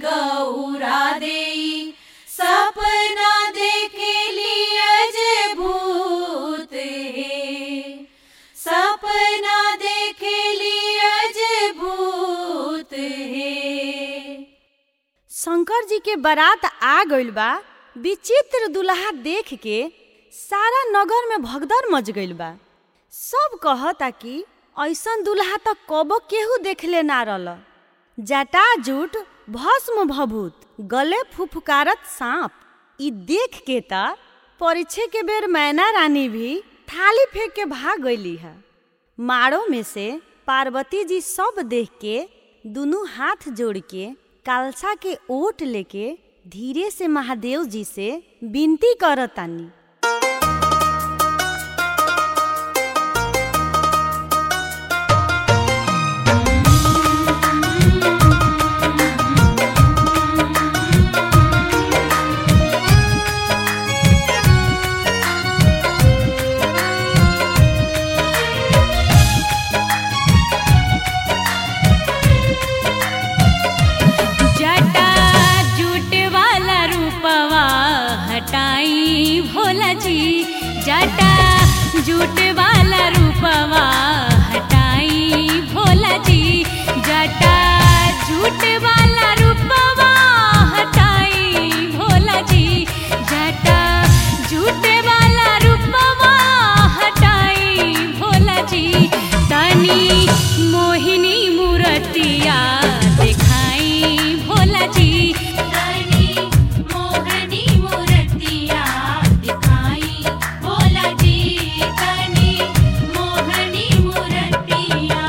गौरा देई सपना देखेली अजय भूत हे सपना देखेली अजय भूत हे शंकर जी के बारात आ गइल बा विचित्र दुल्हा देख के सारा नगर में भगदड़ मच गइल बा सब कहता कि ऐसन दुल्हा तो कबो केहू देखले ना रहल जटा जूट भस्म भभूत गले फुफकारत सांप ई देख के त परीक्षे के बेर मैना रानी भी थाली फेंक के भाग गईली है माड़ो में से पार्वती जी सब देख के दुनू हाथ जोड़ के कालसा के ओट लेके धीरे से महादेव जी से विनती करतानी जटा जूट वाला रूपवा हटाई भोला जी जटा जूट वाला रूपवा हटाई भोला जी जटा जूट वाला रूपवा हटाई भोला जी जटा जूट वाला रूपवा हटाई भोला जी तनी मोहिनी मूर्तिया दिखाई भोला जी तनी मोहनी मूर्तिया दिखाई भोला जी तनी मोहनी मूर्तिया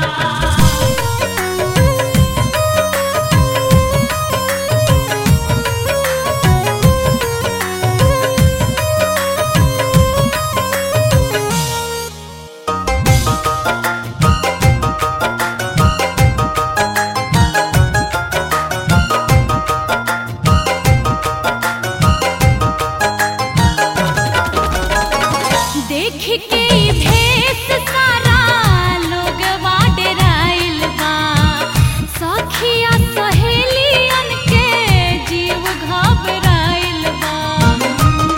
देख के ई भेष सारा लोग डेराइल बा सखिया सहेलियन के जीव घबराइल बा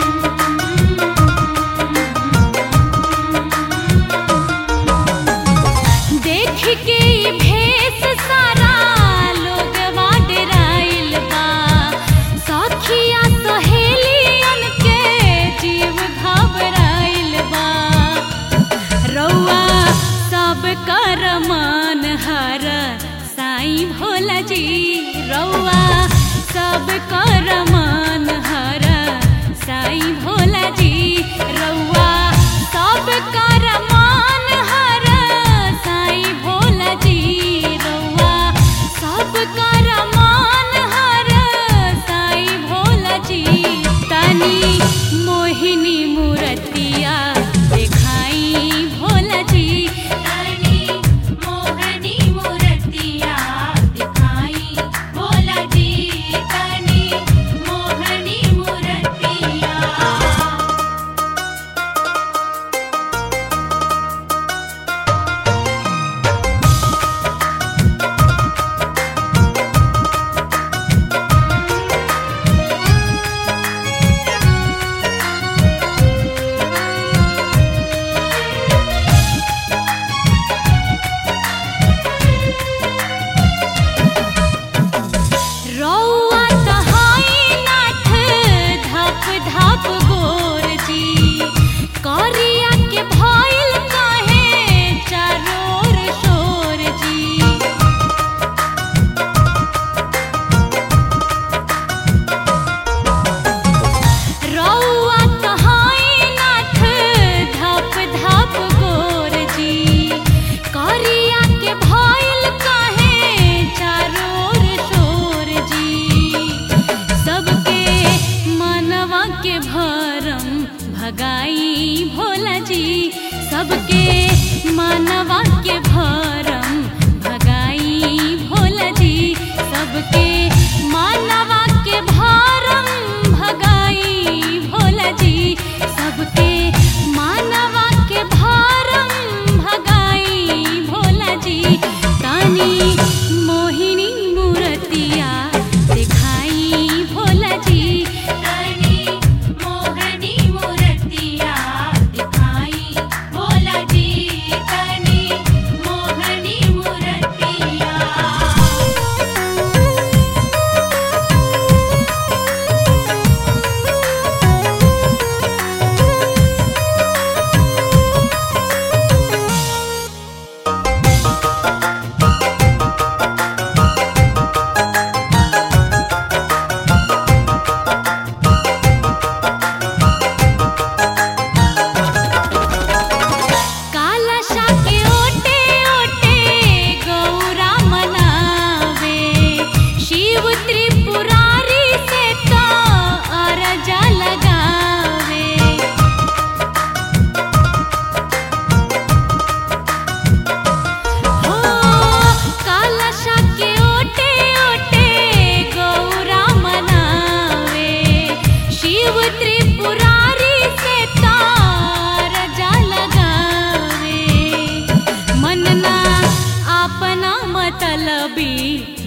देख के ई भेष सारा लोग डेराइल बा सखिया सहेलियन के जीव घबराइल बा रौआ सब कर मान हर साईं भोला जी रौआ सब कर मान हर साईं भोला जी रौआ सब कर मान हर साईं भोला जी रौआ सब कर मान हर साईं भोला जी तनी मोहिनी मूर्तिया दिखाई भोला जी तनी मोहनी मूर्तिया दिखाई भोला जी तनी मोहनी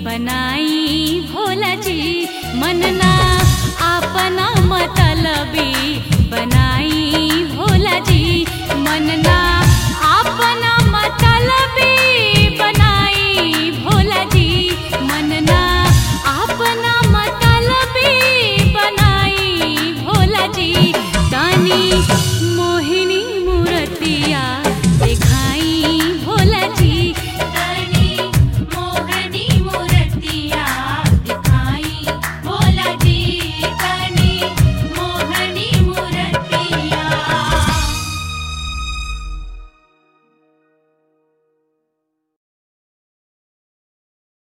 बनाई भोला जी मनना अपना मतलबी बनाई भोला जी मनना अपना मतलब